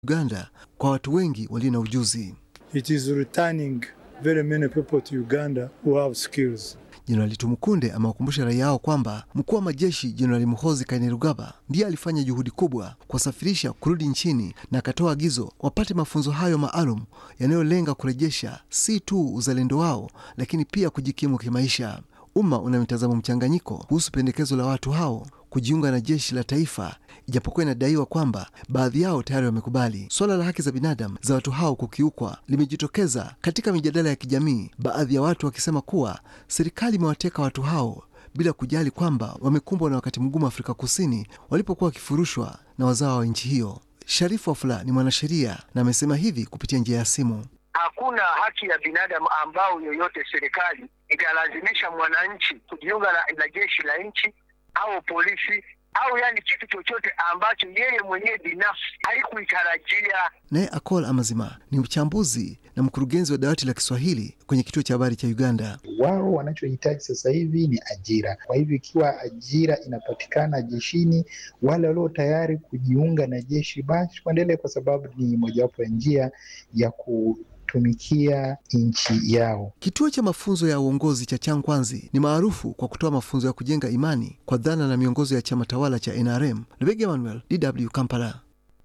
Uganda kwa watu wengi walio na ujuzi. It is returning very many people to Uganda who have skills. Jenerali Tumukunde amewakumbusha raia hao kwamba mkuu wa majeshi Jenerali Muhoozi Kainerugaba ndiye alifanya juhudi kubwa kuwasafirisha kurudi nchini na akatoa agizo wapate mafunzo hayo maalum yanayolenga kurejesha si tu uzalendo wao, lakini pia kujikimu kimaisha. Umma una mitazamo mchanganyiko kuhusu pendekezo la watu hao kujiunga na jeshi la taifa, ijapokuwa inadaiwa kwamba baadhi yao tayari wamekubali. Suala la haki za binadamu za watu hao kukiukwa limejitokeza katika mijadala ya kijamii, baadhi ya watu wakisema kuwa serikali imewateka watu hao bila kujali kwamba wamekumbwa na wakati mgumu Afrika Kusini walipokuwa wakifurushwa na wazawa wa nchi hiyo. Sharifu Wafula ni mwanasheria na amesema hivi kupitia njia ya simu. Hakuna haki ya binadamu ambao yoyote serikali italazimisha mwananchi kujiunga na, na jeshi la nchi au polisi au yani kitu chochote ambacho yeye mwenyewe binafsi haikuitarajia. Naye Akol Amazima ni mchambuzi na mkurugenzi wa dawati la Kiswahili kwenye kituo cha habari cha Uganda. Wao wanachohitaji sasa hivi ni ajira. Kwa hivyo ikiwa ajira inapatikana jeshini, wale walio tayari kujiunga na jeshi basi waendelee, kwa sababu ni mojawapo ya njia ya ku tumikia nchi yao. Kituo cha mafunzo ya uongozi cha Changkwanzi ni maarufu kwa kutoa mafunzo ya kujenga imani kwa dhana na miongozo ya chama tawala cha NRM. Lebege Emmanuel, DW Kampala.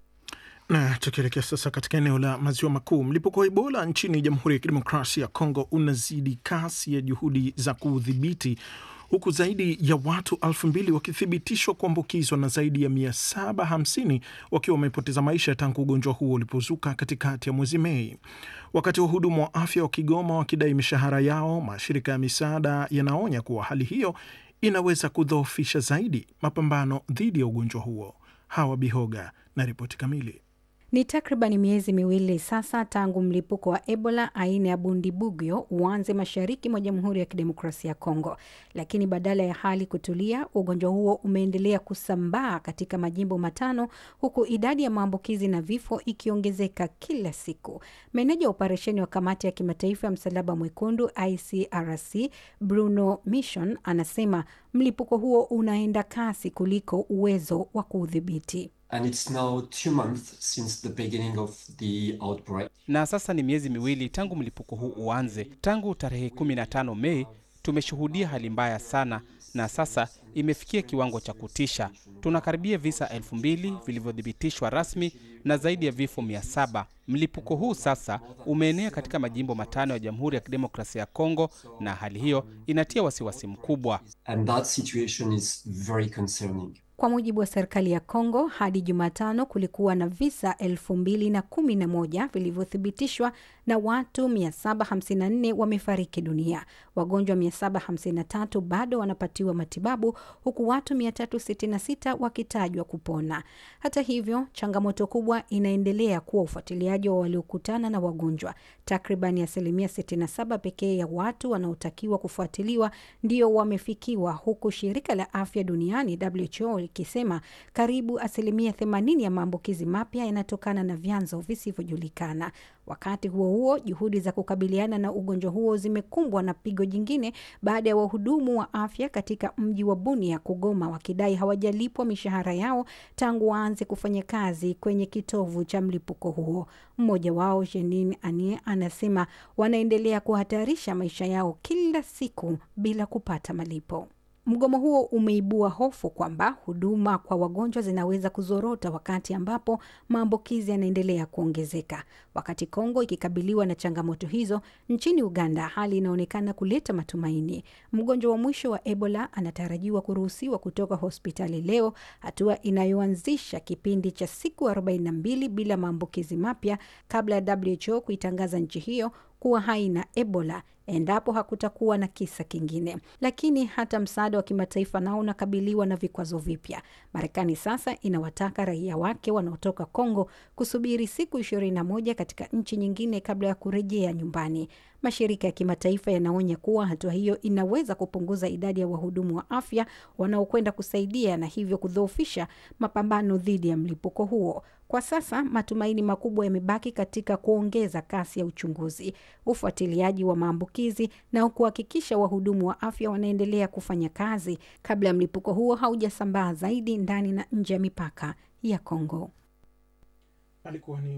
Na tukielekea sasa katika eneo la maziwa makuu, mlipuko wa Ebola nchini Jamhuri ya Kidemokrasia ya Kongo unazidi kasi ya juhudi za kuudhibiti huku zaidi ya watu elfu mbili wakithibitishwa kuambukizwa na zaidi ya 750 wakiwa wamepoteza maisha tangu ugonjwa huo ulipozuka katikati ya mwezi Mei. Wakati wahudumu wa afya wa Kigoma wakidai mishahara yao, mashirika ya misaada yanaonya kuwa hali hiyo inaweza kudhoofisha zaidi mapambano dhidi ya ugonjwa huo. Hawa Bihoga na ripoti kamili. Ni takriban miezi miwili sasa tangu mlipuko wa Ebola aina ya Bundibugyo uanze mashariki mwa Jamhuri ya Kidemokrasia ya Kongo, lakini badala ya hali kutulia, ugonjwa huo umeendelea kusambaa katika majimbo matano, huku idadi ya maambukizi na vifo ikiongezeka kila siku. Meneja wa operesheni wa Kamati ya Kimataifa ya Msalaba Mwekundu ICRC Bruno Mission anasema mlipuko huo unaenda kasi kuliko uwezo wa kuudhibiti. And it's now two months since the beginning of the outbreak. Na sasa ni miezi miwili tangu mlipuko huu uanze. Tangu tarehe 15 Mei tumeshuhudia hali mbaya sana, na sasa imefikia kiwango cha kutisha. Tunakaribia visa elfu mbili vilivyothibitishwa rasmi na zaidi ya vifo mia saba. Mlipuko huu sasa umeenea katika majimbo matano ya Jamhuri ya Kidemokrasia ya Kongo, na hali hiyo inatia wasiwasi mkubwa. And that situation is very concerning. Kwa mujibu wa serikali ya Kongo, hadi Jumatano kulikuwa na visa elfu mbili na kumi na moja vilivyothibitishwa na watu 754 wamefariki dunia. Wagonjwa 753 bado wanapatiwa matibabu huku watu 366 wakitajwa kupona. Hata hivyo, changamoto kubwa inaendelea kuwa ufuatiliaji wa waliokutana na wagonjwa. Takriban asilimia 67 pekee ya watu wanaotakiwa kufuatiliwa ndio wamefikiwa, huku shirika la afya duniani WHO likisema karibu asilimia 80 ya maambukizi mapya yanatokana na vyanzo visivyojulikana. Wakati huo huo, juhudi za kukabiliana na ugonjwa huo zimekumbwa na pigo jingine baada ya wahudumu wa afya katika mji wa Bunia kugoma wakidai hawajalipwa mishahara yao tangu waanze kufanya kazi kwenye kitovu cha mlipuko huo. Mmoja wao Jeanine Anie anasema wanaendelea kuhatarisha maisha yao kila siku bila kupata malipo. Mgomo huo umeibua hofu kwamba huduma kwa wagonjwa zinaweza kuzorota wakati ambapo maambukizi yanaendelea kuongezeka. Wakati Kongo ikikabiliwa na changamoto hizo, nchini Uganda hali inaonekana kuleta matumaini. Mgonjwa wa mwisho wa Ebola anatarajiwa kuruhusiwa kutoka hospitali leo, hatua inayoanzisha kipindi cha siku 42 bila maambukizi mapya kabla ya WHO kuitangaza nchi hiyo kuwa haina Ebola endapo hakutakuwa na kisa kingine. Lakini hata msaada wa kimataifa nao unakabiliwa na vikwazo vipya. Marekani sasa inawataka raia wake wanaotoka Kongo kusubiri siku ishirini na moja katika nchi nyingine kabla ya kurejea nyumbani. Mashirika ya kimataifa yanaonya kuwa hatua hiyo inaweza kupunguza idadi ya wahudumu wa afya wanaokwenda kusaidia na hivyo kudhoofisha mapambano dhidi ya mlipuko huo. Kwa sasa matumaini makubwa yamebaki katika kuongeza kasi ya uchunguzi, ufuatiliaji wa maambukizi na kuhakikisha wahudumu wa afya wanaendelea kufanya kazi kabla ya mlipuko huo haujasambaa zaidi ndani na nje ya mipaka ya Kongo. alikuwa ni